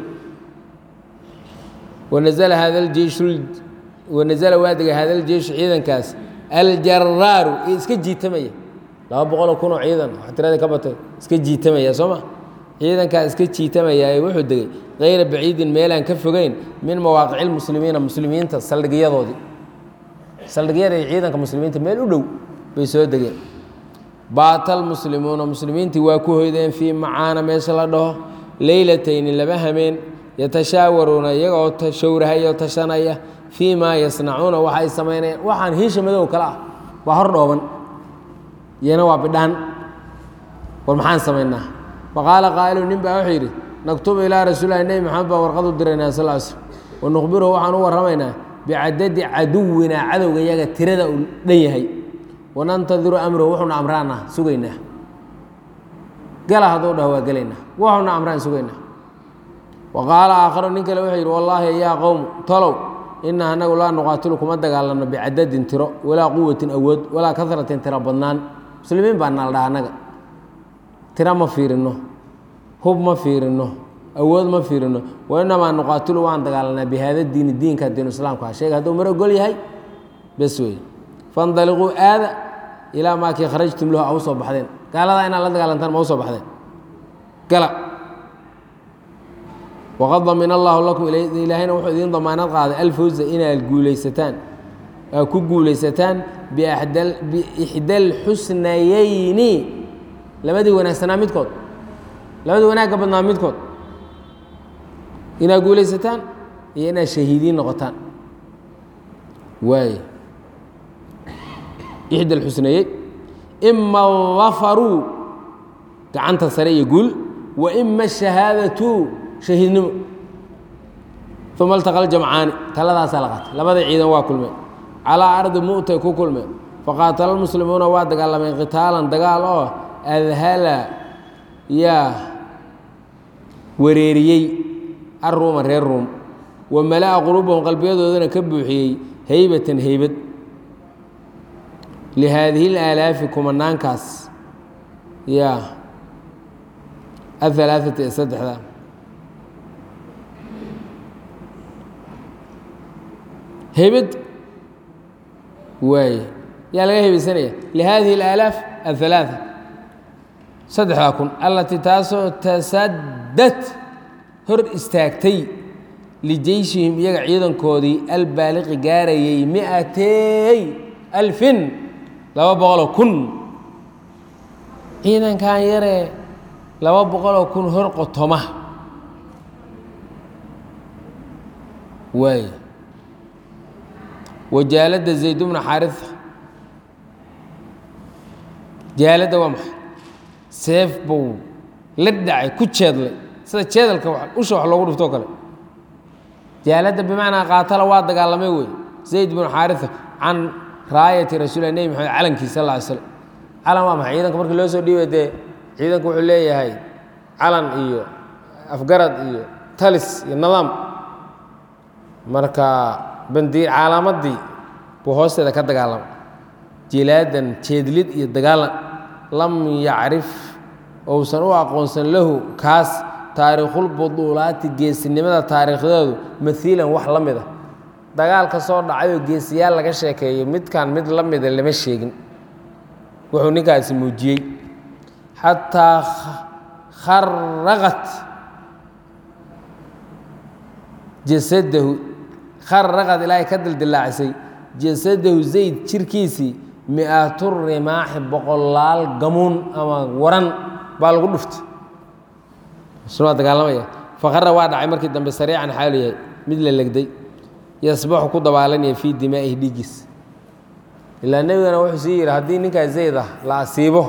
wanazla hada jeishu wanazala waa degay hada ljeishu ciidankaas aljaraaru ee iska jiitamaya laba boqoloo kun oo ciidan wax tirada ka batay iska jiitamaya soo ma ciidankaa iska jiitamaya ee wuxuu degay kayra baciidin meelaan ka fogeyn min mawaaqici lmuslimiina muslimiinta saldhigyadoodii saldhigyada iyo ciidanka muslimiinta meel u dhow bay soo degeen baatal muslimuuna muslimiintii waa ku hoydeen fii macaana meesha la dhaho leylatayni laba hameen yatashaawaruuna iyagoo showrahaya oo tashanaya fii maa yasnacuuna waxay samaynayaan waxaan hiisha madow kale ah waa hor dhooban iyana waa bidhaan war maxaan samaynaa faqaala qaa'ilu nin baa wuxuu yidhi naktubu ilaa rasuulilahi nebi maxamed baa warqad u diraynaa sal l slm wanukhbiruhu waxaan u warramaynaa bicadadi caduwinaa cadowga iyaga tirada uu dhan yahay wanantadiru amrahu wuxuuna amraana sugaynaa gala hadduu dhaho waa gelaynaa wuxuuna amraan sugaynaa wa qaala aakharu nin kale wuxuu yidhi wallaahi yaa qowm tolow ina anagu laa nuqaatilu kuma dagaalanno bicadadin tiro walaa quwatin awood walaa kasratin tiro badnaan muslimiin baa nala dhaha annaga tiro ma fiirino hub ma fiirino awood ma fiirino wainamaa nuqaatilu waan dagaalanaa bihaada diini diinka diinu islaamka ha sheega hadduu mar ogol yahay bes wey fandaliquu aada ilaa maakii kharajtum lahu a u soo baxdeen gaaladaa inaad la dagaalantaan ma u soo baxdeen gala waqad damina allaahu lakum ilaahayna wuxuu idiin damaanad qaaday alfawza inaad guulaysataan aad ku guulaysataan biixda alxusnayeyni labadii wanaagsanaa midkood labadii wanaagga badnaa midkood inaad guulaysataan iyo inaad shahiidiin noqotaan waay ixda alxusnayeyn ima dafaruu gacanta sare iyo guul wa ima shahaadatu shahiidnimo uma altaqa ljamcaani taladaasaa la qaatay labadii ciidan waa kulmeen calaa ardi mu'tay ku kulmeen faqaatala lmuslimuuna waa dagaalameen qitaalan dagaal oo adhala yaa wareeriyey arruuma reer ruum wa mala'a quluubahum qalbiyadoodana ka buuxiyey heybatan heybad lihaadihi alaalaafi kumanaankaas yaa ahalaaثati ee saddexda heybad waay yaa laga hebaysanaya lihadihi اlaalaaf aلhalaaثa saddexdaa kun allatii taasoo tasadad hor istaagtay lijeyshihim iyaga ciidankoodii albaaliqi gaarayay miatey alfin laba boqoloo kun ciidankan yaree laba boqoloo kun hor qotoma waay wajaalada zayd bna xaariثa jaaladda waa maxay seef buu la dhacay ku jeedlay sida jeedalka usha wax loogu dhiftoo kale jaaladda bimacnaa qaatala waa dagaalamay wey zayd bnu xaariثa can raayati rasuulilah nebi maxamed calankiisa sal lla ly slam calan waa maxay ciidanka markii loo soo dhiibay dee ciidanku wuxuu leeyahay calan iyo afgarad iyo talis iyo nidaam marka bandiir caalamadii buu hoosteeda ka dagaalama jilaadan jeedlid iyo dagaalan lam yacrif ousan u aqoonsan lahu kaas taariikhulbuduulaati geesinimada taariikhdeedu maiilan wax la mida dagaal ka soo dhacayoo geesiyaal laga sheekeeyo midkan mid la mida lama sheegin wuxuu ninkaasi muujiyey xataa kharaqat jasadahu kharaqad ilaahay ka dildilaacisay jasadahu zayd jirkiisii mi-atu rimaaxi boqolaal gamuun ama waran baa lagu dhuftay waa dagaalamaya faqara waa dhacay markii dambe sariican xaalu yahay mid la legday yasbaxu ku dabaalanaya fii dimaa'ihi dhiiggiis ilaa nebigana wuxuu sii yidhi haddii ninkaa zayd ah la asiibo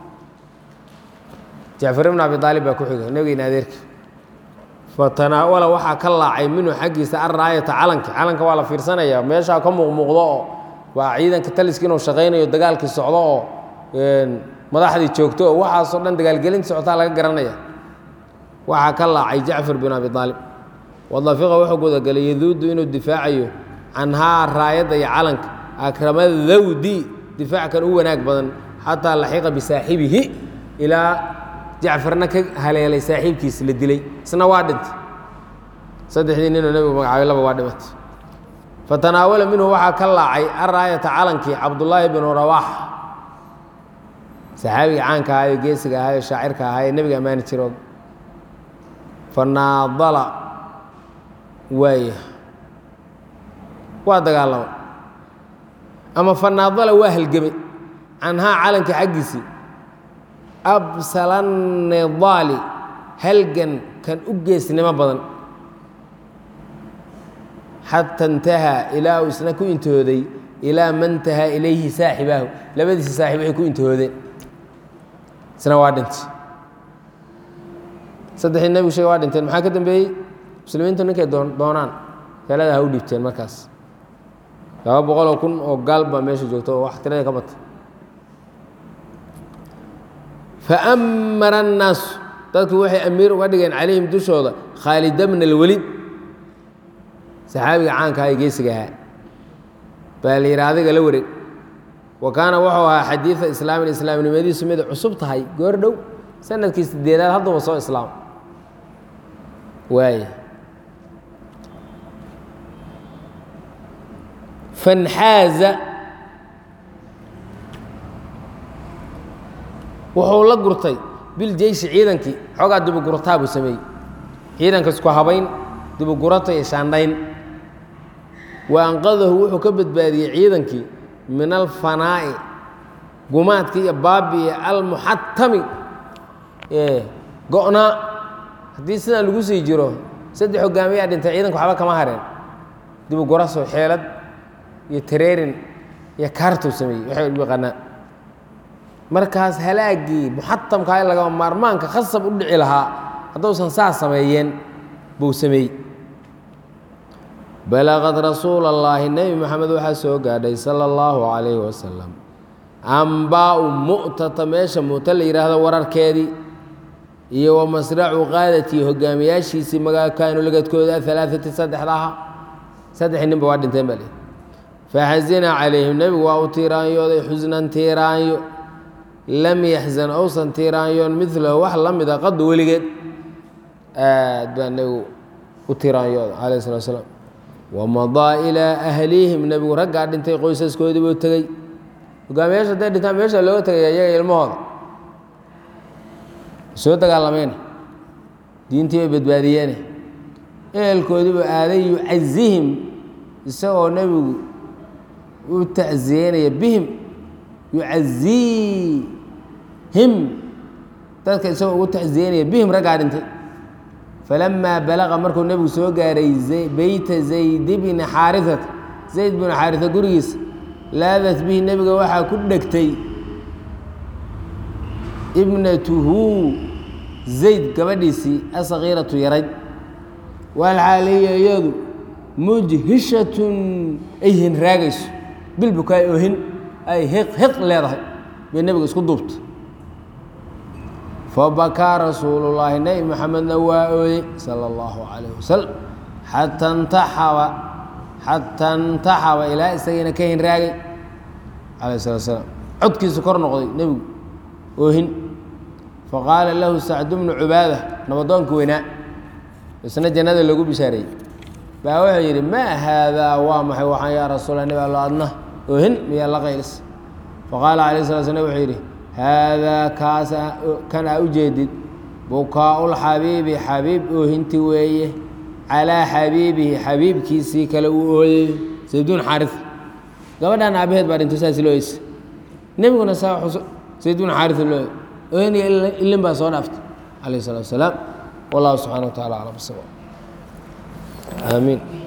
jacfar ibn abi aalib baa ku xiga nebigeyna adeerki fatanaawala waxaa ka laacay minhu xaggiisa arraayata calanka calanka waa la fiirsanaya meeshaa ka muuqmuuqdo oo waa ciidanka taliski inuu shaqaynayo dagaalkii socdo oo madaxdii joogto oo waxaasoo dhan dagaalgelinta socotaa laga garanaya waxaa ka laacay jacfar bin abi aalib wadafiqa wuxuu gudagalay yaduudu inuu difaacayo canhaa raayadda iyo calanka akrama dawdi difaac kan u wanaag badan xataa laxiqa bisaaxibihi ilaa jacfarna ka haleelay saaxiibkiis la dilay isna waa dhintay saddexdii ninoo nebigu magacaabay laba waa dhimatay fatanaawala minhu waxaa ka laacay araayata calankii cabdullaahi binu rawaax saxaabiga caanka ahaayo geesiga ahaayo shaacirka ahaa ee nebiga ammaani jiro fanaadala waaya waa dagaalama ama fanaadala waa halgemay canhaa calanka xaggiisii absalanidaali halgan kan u geesnimo badan xata intahaa ilaa uu isna ku intihooday ilaa man tahaa ilayhi saaxibaahu labadiisa saaxib waxay ku intihoodeen isna waa dhintay saddexdii nebigu sheege waa dhinteen maxaa ka dambeeyey muslimiintu ninkay doonaan galada ha u dhiibteen markaas laba boqoloo kun oo gaal baa meesha joogto oo wax tirada ka batay faamara annaasu dadku waxay amiir uga dhigeen calayhim dushooda khaalida bna alwelid saxaabiga caanka aha ee geesiga ahaa baa la yidhi adiga la wareeg wa kaana wuxuu ahaa xadiida islaamin islaamnimadiisu mid cusub tahay goor dhow sanadkii sideedaad hadduba soo islaam waay fanxaaza wuxuu la gurtay biljeyshi ciidankii xoogaa dibugurataa buu sameeyey ciidanka isku habayn dibugurata iyo shaandhayn wa anqadahu wuxuu ka badbaadiyey ciidankii min alfanaa'i gumaadkii iyo baabi'i almuxatami ee go-naa haddii sidaan lagu sii jiro saddex hogaamiyaa dhintay ciidanku waxba kama hareen dibuguraso xeelad iyo tareerin iyo kaartuu sameeyey waxay u yaqaanaa markaas halaagii muxatamkaa in lagama maarmaanka khasab u dhici lahaa hadduusan saas sameeyeen buu sameeyey balaqad rasuula allaahi nebi moxamed waxaa soo gaadhay sala allahu calayhi wasalam ambaau mu'tata meesha mu'ta la yidhaahdo wararkeedii iyo wa masracu qaadatii hogaamiyaashiisii magaakaanu lagadkooda alaaati saddexdaha saddexii ninba waa dhinteen baa lii faxasina calayhim nebigu waa u tiiraanyooday xusnan tiiraanyo lam yaxzan ousan tiiraanyoon milahu wax la mida qadu weligeed aad baa nebigu u tiiraanyooda calayh salatu asalaam wamadaa ilaa ahlihim nebigu raggaa dhintay qoysaskoodii buu tegey hogaamiyaasha hadday dhintaan meesha looga tegaya iyaga ilmahooda soo dagaalameene diintii bay badbaadiyeene ehelkoodiibu aaday yucazihim isagoo nebigu u tacsiyeynaya bihim yucaziihim dadka isagoo ugu tacsiyeynaya bihim raggaa dhintay falamaa balaqa markuu nebigu soo gaaray beyta zayd bni xaariata zayd binu xaarisa gurigiisa laadat bihi nebiga waxaa ku dhegtay ibnatuhu zayd gabadhiisii asakiiratu yarayd walxaaliya iyadu mujhishatun ay hinraagayso bilbukaay ohin ay hiq hiq leedahay bay nebiga isku duubta fabakaa rasuulullaahi nebi maxamedna waa ooyey sala allahu calayh wasalam xata ntaxaba xata ntaxaba ilaa isagiina ka hinraagay calayh salatu salaam codkiisu kor noqday nebigu oohin faqaala lahu sacdu bnu cubaada nabadoonka weynaa isna jannada lagu bishaareeyey baa wuxuu yidhi maa haadaa waa maxay waxaan yaa rasuula nebi allo adna oohin miyaa la qaylis faqaala calayh sala slam wuxuu yidhi haadaa kaas kan aa u jeedid bukaa'ulxabiibi xabiib oohinti weeye calaa xabiibihi xabiibkiisii kale uu ooyey sayduun xaaris gabadhan aabaheed baa dhinto saas loo eysa nebiguna saa sayduun xaaris loo ooyn iyo ilin baa soo dhaaftay calayh salatu wasalaam wallahu subxana wa tacala aclam bisawab aamiin